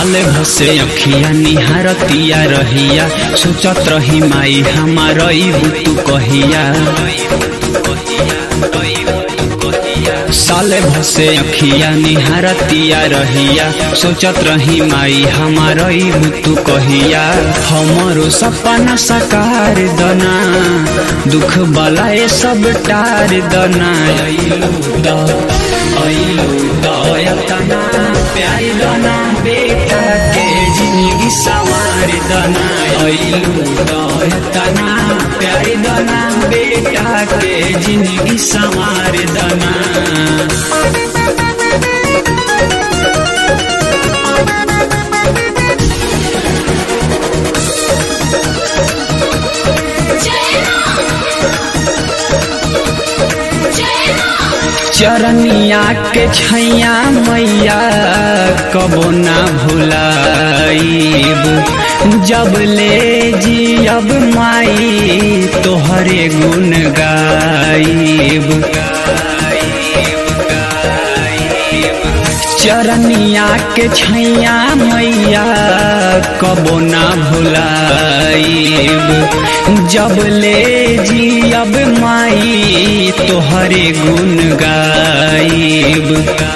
साले भसे अखिया निहारतिया रहिया सोचत रही माई हमार तू कहिया साले भसे अखिया निहारतिया रहिया सोचत रही माई हमार तू कहिया हमरो सपना साकार दना दुख बलाए सब टार दना अइलू द अइलू दयतना प्यारी दना बेटा के जिंदगी सवार दना अइलू दयतना प्यारी दना बेटा के जिंदगी सवार दना चरनिया के छैया मैया कबो ना भुलाइब जब ले जी अब माई तोहरे गुण गाइब चरनिया के छैया मैया कबो ना भुलाइब जब ले जी अब माई तोहरे गुण गाइब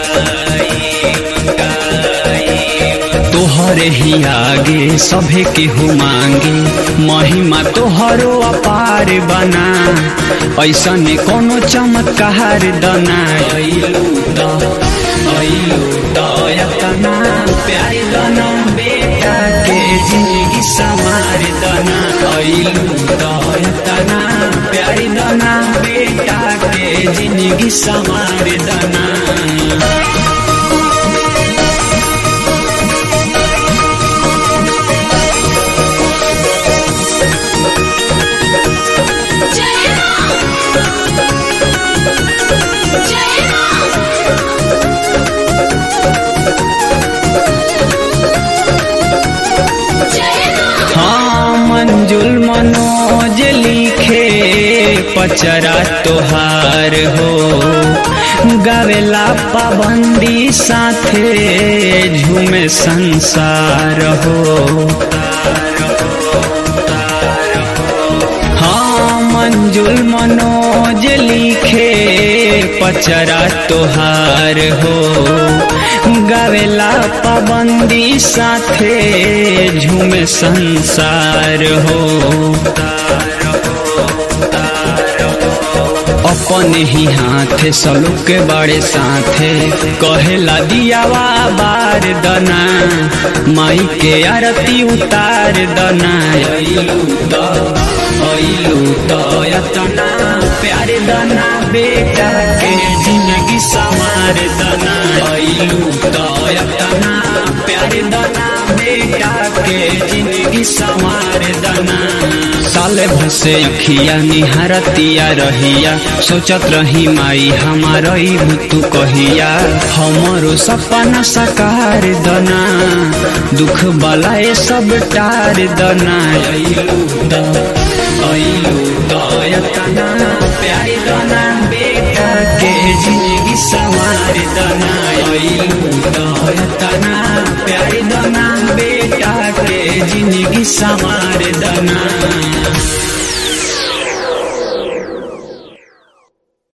तोहरे ही आगे सभे के हो मांगे महिमा तोहरो अपार बना ऐसा ने कोनो चमत्कार दना अइलू द अइलू दयतना प्यारी दना बेटा के जिंदगी सवार दना अइलू दयतना प्यारी दना बेटा के जिंदगी सवार दना हाँ मंजुल मनोज लिखे पचरा तोहार हो गावेला पाबंदी साथे झूमे संसार हो हाँ मंजुल मनोज लिखे पचरा तोहार हो गावेला पाबंदी साथे झूमे संसार हो अपने ही हाथे सलू के बड़े साथे कहेला दियावा बार दना माई के आरती उतार दना अइलू द अइलू दयतना प्यारे दना बेटा के जिंदगी सवार दना अइलू दयतना प्यारे दना बेटा के जिंदगी सवार दना साले भसे अखिया निहारतिया रहिया सोचत रही माई हमार तू कहिया हमरो सपना साकार दना दुख बलाए सब टार दना अइलू द अइलू दयतना प्यारी दना बेटा के जिंदगी सवार दना अइलू दयतना प्यारी दना बेटा के जिंदगी सवार दना